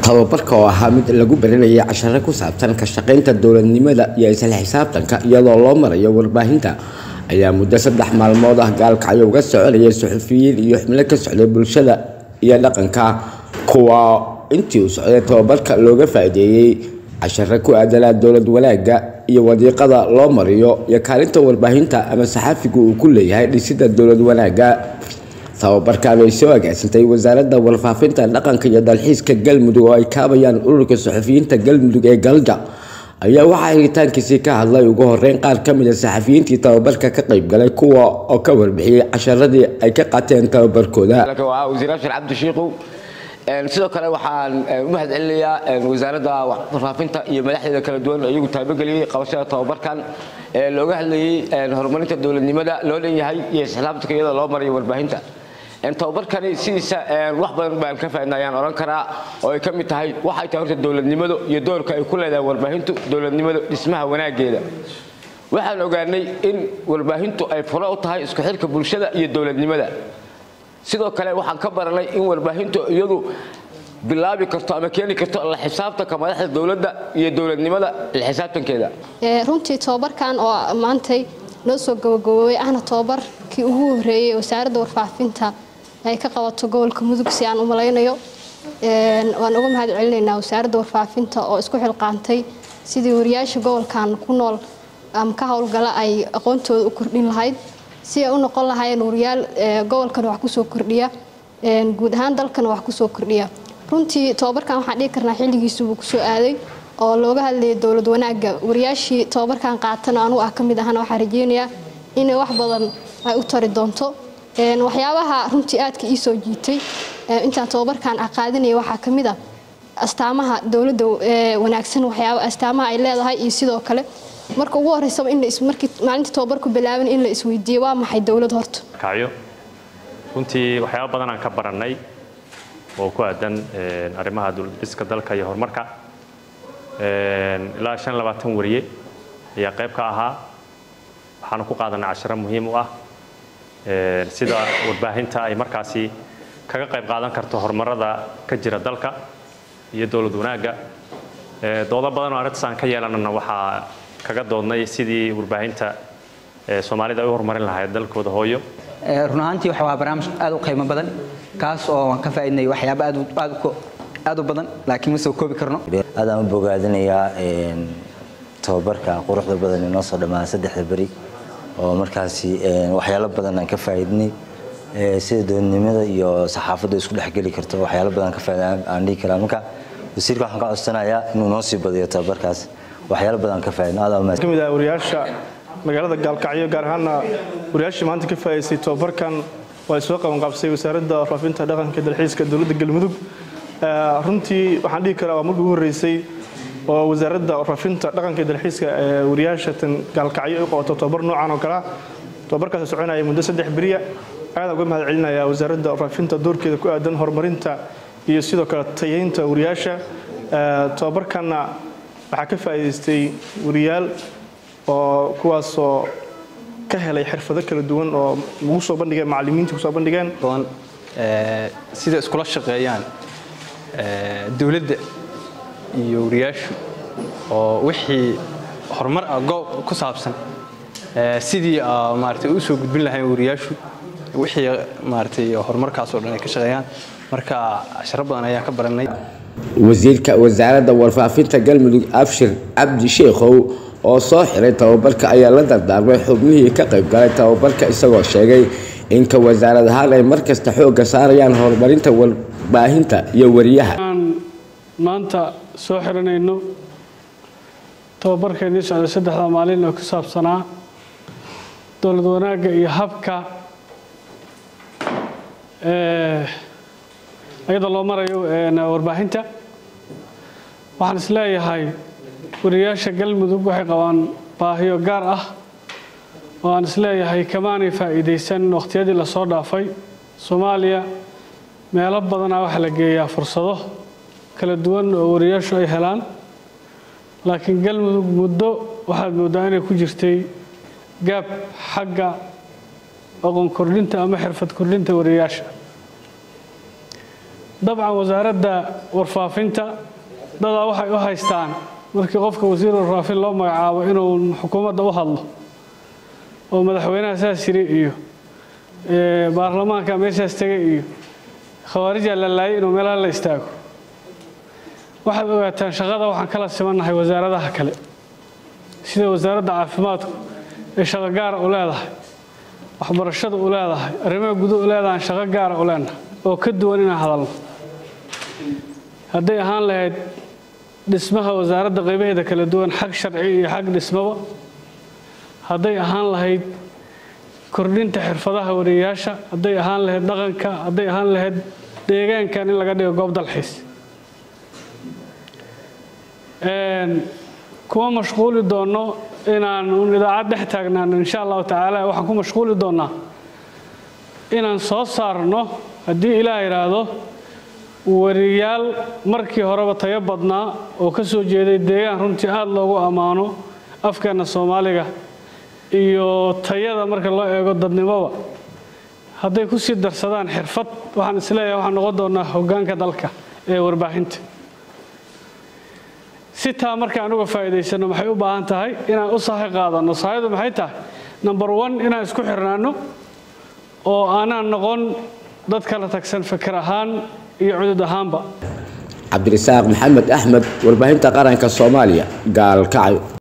tababarka oo ahaa mid lagu baranayay casharo ku saabsan ka shaqaynta dowladnimada iyo isla xisaabtanka iyadoo loo marayo warbaahinta ayaa muddo saddex maalmood ah gaalkacyo uga soconayay suxufiyiin iyo xubno ka socday bulshada iyo dhaqanka kuwa intii uu socday tababarka looga faa'iideeyey casharo ku aadanaa dowlad wanaagga iyo wadiiqada loo mariyo iyo kaalinta warbaahinta ama saxaafigu uu ku leeyahay dhisidda dowlad wanaagga tababarkan ay soo agaasintay wasaaradda warfaafinta dhaqanka iyo dalxiiska galmudug oo ay kaabayaan ururka suxufiyiinta galmudug ee galja ayaa waxaa helitaankiisii ka hadlay ugu horeyn qaar ka mid a saxafiyiintii tababarka ka qaybgalay kuwa oo ka warbixiyey casharadii ay ka qaateen tababarkooda wasiir abshir cabdi shiikow sidoo kale waxaan u mahad celinayaa wasaaradda warfaafinta iyo madaxdeeda kala duwan iyagu taabageliyey qabashada tababarkan ee looga hadlayey horumarinta dowladnimada loo dhanyahay iyo islaamtanka iyada loo marayo warbaahinta tababarkani sidiisa wax badan baan ka faaidna ayaan odhan karaa oo ay ka mid tahay waxay tahay horta dowladnimadu iyo doorka ay ku leedahay warbaahintu dowladnimadu dhismaha wanaageeda waxaan ogaanay in warbaahintu ay furo u tahay isku xirka bulshada iyo dowladnimada sidoo kale waxaan ka baranay in warbaahintu iyadu bilaabi karto ama keeni karto la xisaabtanka madaxda dowladda iyo dowladnimada la xisaabtankeeda runtii tobabarkan oo maantay noo soo gabagaboobay ahna tobabarkii ugu horeeyey wasaaradda warfaafinta ay ka qabato gobolka mudug si aan u malaynayo waan uga mahad celinaynaa wasaaradda warfaafinta oo isku xilqaantay sidii wariyaasha gobolkan ku nool ama ka howlgala ay aqoontooda u kordhin lahayd si ay u noqon lahaayeen wariyaal gobolkan wax kusoo kordhiya guud ahaan dalkana wax kusoo kordhiya runtii tobabarkan waxaan dhihi karnaa xilligiisuubuu kusoo aaday oo looga hadlayay dowlad wanaagga wariyaashii tobabarkan qaatana anugu ah ka mid ahana waxaa rajeynayaa inay wax badan ay u tari doonto waxyaabaha runtii aadka ii soo jiitay intaan tobabarkan qaadinaya waxaa ka mid a astaamaha dowladda wanaagsan waxyaaba astaamaha ay leedahay iyo sidoo kale marka ugu horeysaba in markii maalinta tobabarku bilaaban in la isweydiiyo waa maxay dowlad horta kacyo runtii waxyaaba badan aan ka barannay oo ku aadan arrimaha dowladhiska dalka iyo horumarka ilaa shan labaatan wariye ayaa qayb ka ahaa waxaanu ku qaadanay casharo muhiim u ah sida warbaahinta ay markaasi kaga qayb qaadan karto horumarada ka jira dalka iyo dowlad wanaagga doodo badan oo arrintaas aan ka yeelanana waxaa kaga doodnay sidii warbaahinta soomaalida ay u horumarin lahayd dalkooda hooyo run ahaantii waxa waa barnaamij aad u qiimo badan kaas oo aan ka faa'iidnay waxyaabo aad aad aad u badan laakiin ma soo koobi karno aadaan u bogaadinayaa tababarka quruxda badan ee noo soo dhammaada saddexda beri oo markaasi waxyaalo badan aan ka faa'iidnay sida dowladnimada iyo saxaafadda isku dhexgeli karto waxyaalo badan ka faa'iida aan dhihi karaa marka wasiirka waxaan ka codsanayaa inuu noo sii badiyo tababarkaas waxyaalo badan ka faa'iidno aad ka mid ah wariyaasha magaalada gaalkacyo gaar ahaana wariyaashii maanta ka faa'iidaystay tababarkan oo ay soo qabanqaabsay wasaaradda warfaafinta dhaqanka dalxiiska dowladda galmudug runtii waxaan dhihi karaa waa markii ugu horreysay oo wasaaradda warfaafinta dhaqanka dalxiiska ee wariyaashatan gaalkacyo ay qabato tababar noocan oo kalea tababarkaas soconaya muddo saddex beriya aadaan uga mahad celinayaa wasaaradda warfaafinta doorkeeda ku aadan horumarinta iyo sidoo kale tayeynta wariyaasha tababarkanna waxaa ka faa'iidaystay wariyaal oo kuwaasoo ka helay xirfado kala duwan oo lagu soo bandhigeen macallimiinta kusoo bandhigeen sida iskula shaqeeyaan dowladda iyo wariyaashu oo wixii horumar ah goob ku saabsan sidii maaragtay u soo gudbin lahayn wariyaashu wixii maaragtay horumarkaas oo dhan ay ka shaqeeyaan marka casharo badan ayaan ka baranay wasiirka wasaaradda warfaafinta galmudug abshir cabdi sheikhow oo soo xiray tababarka ayaa la dardaarmay xubnihii ka qaybgalay tababarka isagoo sheegay inka wasaarad ahaan ay mar kasta xoogga saarayaan horumarinta warbaahinta iyo wariyaha maanta soo xiranayno tababarkeennii socday saddexda maalin oo ku saabsanaa dowlad wanaagga iyo habka iyadoo loo marayo warbaahinta waxaan is leeyahay wariyaasha galmudug waxay qabaan baahiyo gaar ah oo aan is leeyahay kamaanay faa'iidaysan wakhtiyadii lasoo dhaafay soomaaliya meelo badanaa waxaa la geeyaa fursado kala duwan oo wariyaashu ay helaan laakiin galmudug muddo waxaad mooddaa inay ku jirtay gaab xagga aqoon kordhinta ama xirfad kordhinta wariyaasha dabcan wasaaradda warfaafinta dadaa waxay u haystaan markii qofka wasiir warfaafin loo magacaabo inuu xukuumadda u hadlo oo madaxweynaha saas yiri iyo baarlamaanka meeshaas tegay iyo khawaarijaa la laayay inuu meelaha la istaago waxaad ogaataan shaqada waxaan kala simannahay wasaaradaha kale sida wasaaradda caafimaadku ee shaqo gaara u leedahay waxbarashada u leedahay arrimaha guduhu u leedahay shaqo gaara u leenahay oo ka duwan inaan hadalno hadday ahaan lahayd dhismaha wasaaradda qaybaheeda kala duwan xag sharci iyo xag dhismaba hadday ahaan lahayd kordhinta xirfadaha wariyayaasha hadday ahaan lahayd dhaqanka hadday ahaan lahayd deegaankan in laga dhigo goob dalxiis kuma mashquuli doonno inaan un idaacad dhex taagnaano insha allahu tacaala waxaan ku mashquuli doonnaa inaan soo saarno haddii ilaah yidhaahdo wariyaal markii horeba tayo badnaa oo ka soo jeeday deegaan runtii aada loogu ammaano afkeenna soomaaliga iyo tayada marka loo eego dadnimoba hadday ku sii darsadaan xirfad waxaan isleeyahay waxaan noqon doonaa hoggaanka dalka ee warbaahinta si taa markaan uga faa'iidaysanno maxay u baahan tahay inaan u sahay qaadanno sahaydu maxay tahay number one inaan isku xirnaanno oo aanaan noqon dad kala tagsan fikir ahaan iyo cudud ahaanba cabdirasaaq maxamed axmed warbaahinta qaranka soomaaliya gaalkacyo